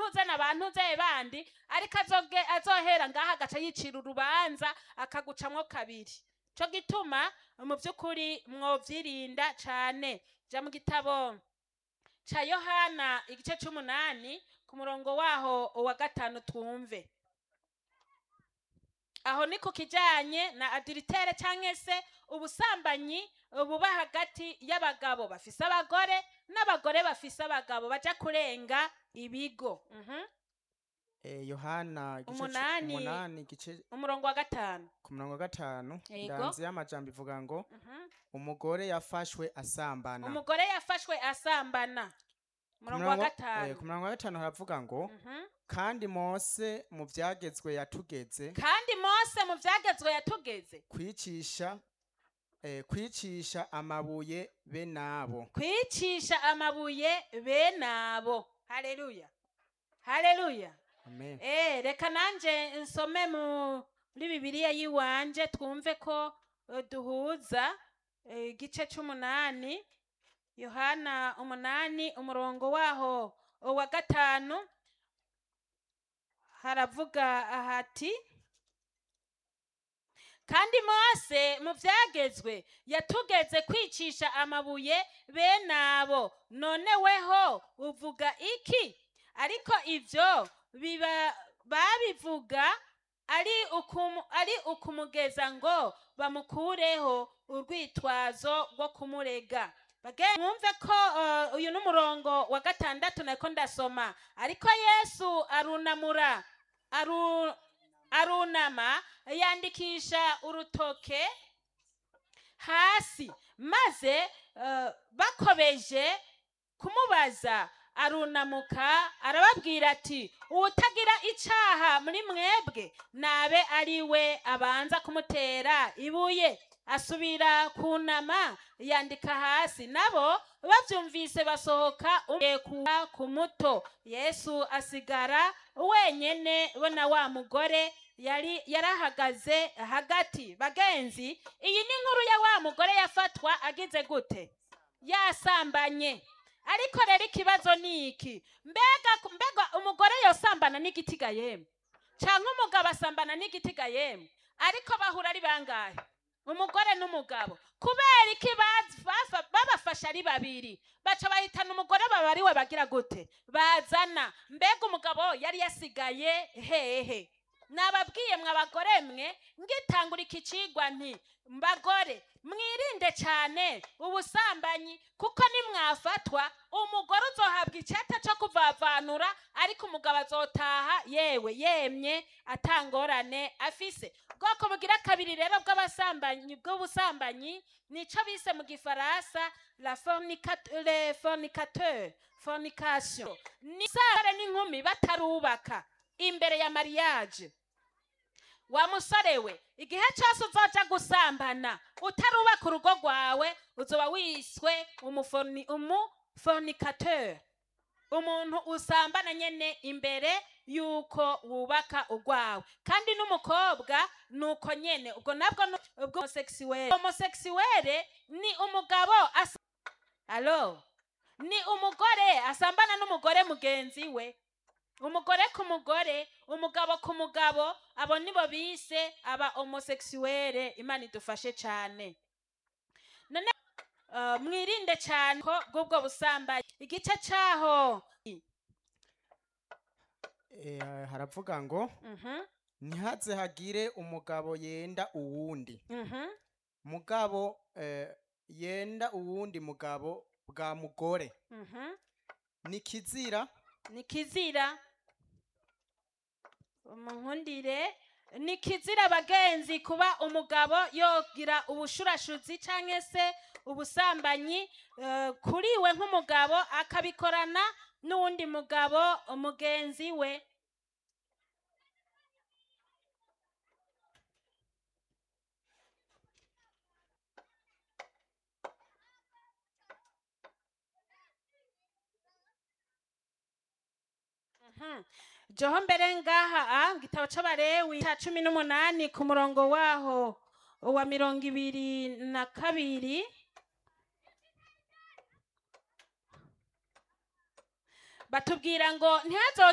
ntuze na ba ntuze bandi ariko azoge- azohera ngaha agaca yicira urubanza akagucamwo kabiri co gituma mu by'ukuri mwovyirinda cane ja mu gitabo ca yohana igice c'umunani ku murongo waho wa gatanu twumve aho ni ku kijanye na adiritere canke se ubusambanyi buba hagati y'abagabo bafise abagore n'abagore bafise abagabo baja kurenga ibigo Mhm. Eh, yohana igice cu- Umunani. umunani igice umurongo wa gatanu ku murongo wa gatanu Yego. ndanzi y'amajambo ivuga ngo Mhm. umugore yafashwe asambana umugore yafashwe asambana Ku umurongo wa murongo- eh, gatanu ku murongo wa gatanu haravuga ngo Mhm. kandi mose mu vyagezwe yatugeze kandi mose mu vyagezwe yatugeze kwicisha eh, kwicisha amabuye be nabo kwicisha amabuye bene abo haleluya haleluya amen Eh, reka nanje nsome muri bibiliya yiwanje twumve ko eh, duhuza eh, igice c'umunani yohana umunani umurongo waho wa gatanu haravuga hati kandi mose mu vyagezwe yatugeze kwicisha amabuye bene abo none weho uvuga iki ariko ivyo biba babivuga ari ukumu, ari ukumugeza ngo bamukureho urwitwazo rwo kumurega Bage- mwumve ko uh, uyu n'umurongo wa gatandatu nako ndasoma ariko yesu arunamura aru, arunama yandikisha urutoke hasi maze uh, bakobeje kumubaza arunamuka arababwira ati uwutagira icaha muri mwebwe nabe ari we abanza kumutera ibuye asubira kunama yandika hasi nabo bavyumvise basohoka umwe kuwa ku muto yesu asigara wenyene bo na wa mugore yari yarahagaze hagati bagenzi iyi ni inkuru ya wa mugore yafatwa agize gute yasambanye ariko rero ikibazo ni iki mbega mbega umugore yosambana n'igitiga yemwe canke umugabo asambana n'igitiga yemwe ariko bahura ari bangahe umugore n'umugabo kubera iki baz- bafa- babafashe ari babiri baca bahitana umugore baba ari we bagira gute bazana mbega umugabo yari yasigaye hehe nababwiye mwe abagore mwe ngitangura iki cigwa nti mbagore mwirinde cyane ubusambanyi kuko nimwafatwa umugore uzohabwa iceta cyo kuvavanura ariko umugabo azotaha yewe yemye atangorane afise bwoko bugira kabiri rero bw'abasambanyi bw'ubusambanyi nico bise mu gifaransa la fornicat- le fornicateur fornication ni sare n'inkumi batarubaka imbere ya mariage wa musore we igihe cyose uzoja gusambana utarubaka urugo rwawe uzoba wiswe umufoni- umufornicateur umuntu usambana nyene imbere yuko wubaka urwawe kandi n'umukobwa nuko nyene ubwo nabwo ni ubwo homosexuel homosexuel ni umugabo asa alo ni umugore asambana n'umugore mugenzi we umugore ku mugore umugabo ku mugabo abo nibo bise aba homosexuel imana idufashe cyane none uh, mwirinde cyane ko bw'ubwo busambanyi igice cyaho Eh, haravuga ngo Mhm, ntihaze hagire umugabo yenda uwundi mhm. mugabo eh, yenda uwundi mugabo bwa mugore Mhm. ni kizira ni kizira umunkundire ni kizira bagenzi kuba umugabo yogira ubushurashuzi cyangwa se ubusambanyi eh, kuri we nk'umugabo akabikorana n'uwundi mugabo umugenzi we Mhm. joho mbere ngaha ah, gitabo c'abarewi ca cumi n'umunani ku murongo waho wa mirongo ibiri na kabiri batubwira ngo ntihazo